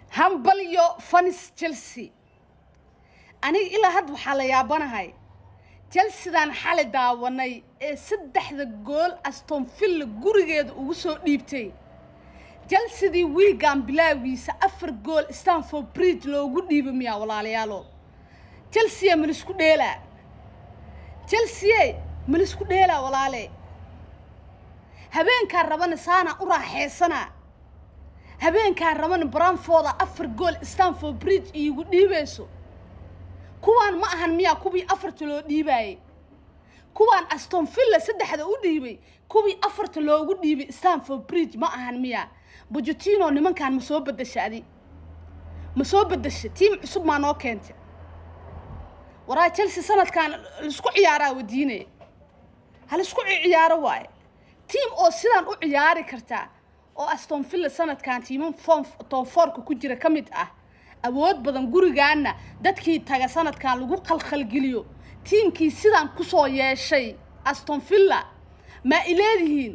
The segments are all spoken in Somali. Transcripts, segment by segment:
hambalyo fanis chelsea aniga ilaa hadda waxaa la yaabanahay chelseadan xali daawanay ee saddexda gool aston villa gurigeeda ugu soo dhiibtay chelseadii wiigan bilaagiisa afar gool stanford bridge loogu dhiiba miyaa walaalayaalo chelsea malisku dheelaa chelsea malisku dheelaa walaale habeenkaan rabana saana u raaxaysanaa habeenkaan rabana branfooda afar gool stanford bridge iigu dhiibayso kuwaan ma ahan miyaa kuwii afarta loo dhiibaayey kuwaan aston villa saddexda u dhiibay kuwii afarta loogu dhiibay stanford bridge ma ahan miyaa bujutino nimankan ma soo bedasha adi ma soo bedasha tiim cusub maa noo keentay waraa chelsea sanadkan laisku ciyaaraa wadiine ha laisku ciyaaro waaye tiim oo sidaan u ciyaari kartaa oo aston villa sanadkan tiiman form toonfoorka ku jira ka mid ah awood badan gurigaana dadkii taga sanadkan lagu khalkhalgeliyo tiimkii sidaan kusoo yeeshay aston villa maa ileedihiin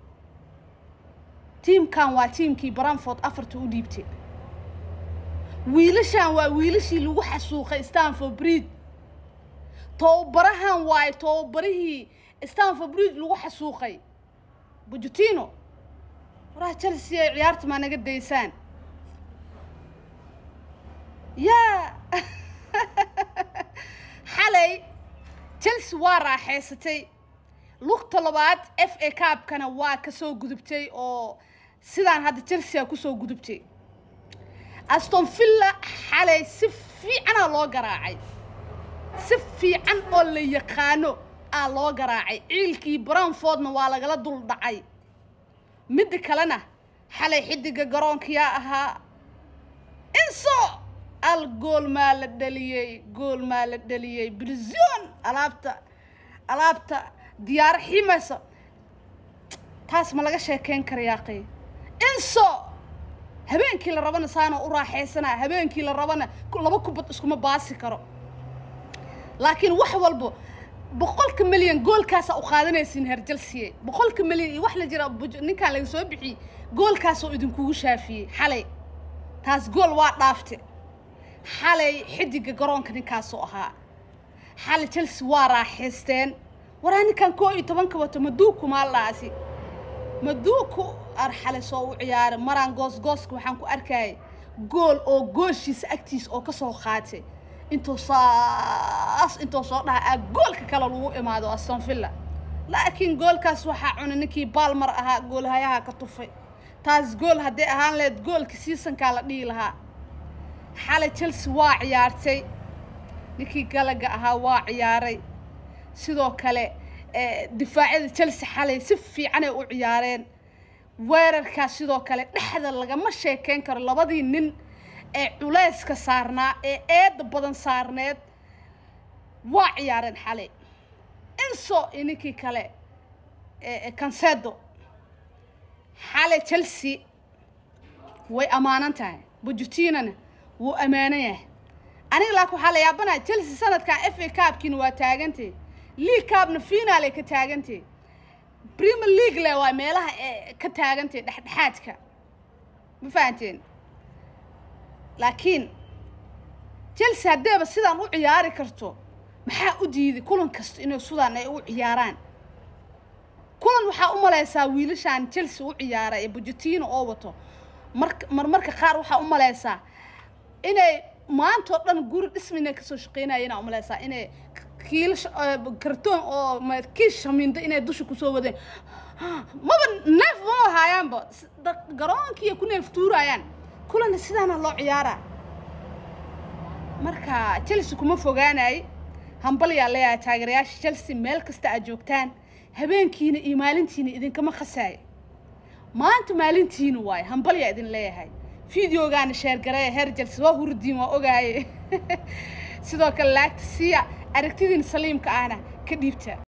tiimkan waa tiimkii branford afarta u dhiibtay wiilashan waa wiilashii lagu xasuuqay stanford bridge tobabarahan waaye tobabarihii stanford bridge lagu xasuuqay bujutino waraha chelsea ay ciyaarta maa naga daysaan yaa xalay chelsea waa raaxaysatay lugta labaad f a cabkana waa kasoo gudubtay oo sidaan hadda chelsea kusoo gudubtay aston villa xalay si fiicanaa loo garaacay si fiican oo la yaqaano aa loo garaacay ciilkii branfordna waa lagala dul dhacay midda kalena xalay xidiga garoonkiyaa ahaa inso al gool maa la dhaliyey gool maa la dhaliyey brizon alaabta alaabta diyaaro ximaysa taas ma laga sheekeyn kara yaaqay inso habeenkii la rabana saana u raaxaysanaa habeenkii la rabana laba kubad iskuma baasi karo laakiin wax walbo boqolka milyan goolkaasa u qaadanaysiin heer chelsea boqolka milyan iyo wax la jira ninkaan laga soo bixiyey goolkaasoo idinkugu shaafiyey xalay taas gool waa dhaafte xalay xidiga garoonka ninkaasoo ahaa xalay chelsea waa raaxaysteen waraa ninkan koo iyo tobanka wato maduuku maaldhaasi maduuku ar xalay soo u ciyaaray maraan goosgooska waxaan ku arkayay gool oo gooshiisa agtiisa oo kasoo qaatay intuu saas intuu soo dhaha aa goolka kale lagu imaado aston villa laakiin goolkaas waxaa cunay ninkii baalmar ahaa goolhayaha ka tufay taas gool hadday ahaan lahayd goolka seasonkaa la dhihi lahaa xalay chelsea waa ciyaartay ninkii galaga ahaa waa ciyaaray sidoo kale difaacyada chelsea xalay si fiicanay u ciyaareen weerarkaas sidoo kale dhexda lagama sheekeyn karo labadii nin ee culayska saarnaa ee eedda badan saarneed waa ciyaareen xalay inso iyo ninkii kale cansedo xalay chelsea way ammaanan tahay bujutinana wuu ammaanan yahay aniga laakin waxaa la yaabanaya chelsea sanadkan f a cabkiina waa taagantay league cabna finaalay ka taagantay premier league le waa meelaha ee ka taagantay dhexdhexaadka ma fahanteen laakiin chelsea haddeeba sidaan u ciyaari karto maxaa u diiday kulan kasta inay sidaan ay u ciyaaraan kulan waxaa u malaysaa wiilashaan chelsea u ciyaara ee bujutino oo wato mar marmarka qaar waxaa u malaysaa inay maantao dhan guri dhisma inay kasoo shaqeynayeenaa u malaysaa inay kiil kartoon oo kiis shamiindo inay dusha kusoo wadeen maba neef maba haayaanba garoonkiiay ku neef tuurayaan kulanna sidaana loo ciyaaraa marka chelsea kuma fogaanay hambalyaa leeyahay taageerayaasha chelsea meel kasta aad joogtaan habeenkiina iyo maalintiina idinkama khasaayo maanta maalintiina waaye hambalyaa idin leeyahay videogaana sheergaree heer chelsea waa hurdiin waa ogaaye sidoo kale laagta siiya aragtidiina saliimka ahna ka dhiibta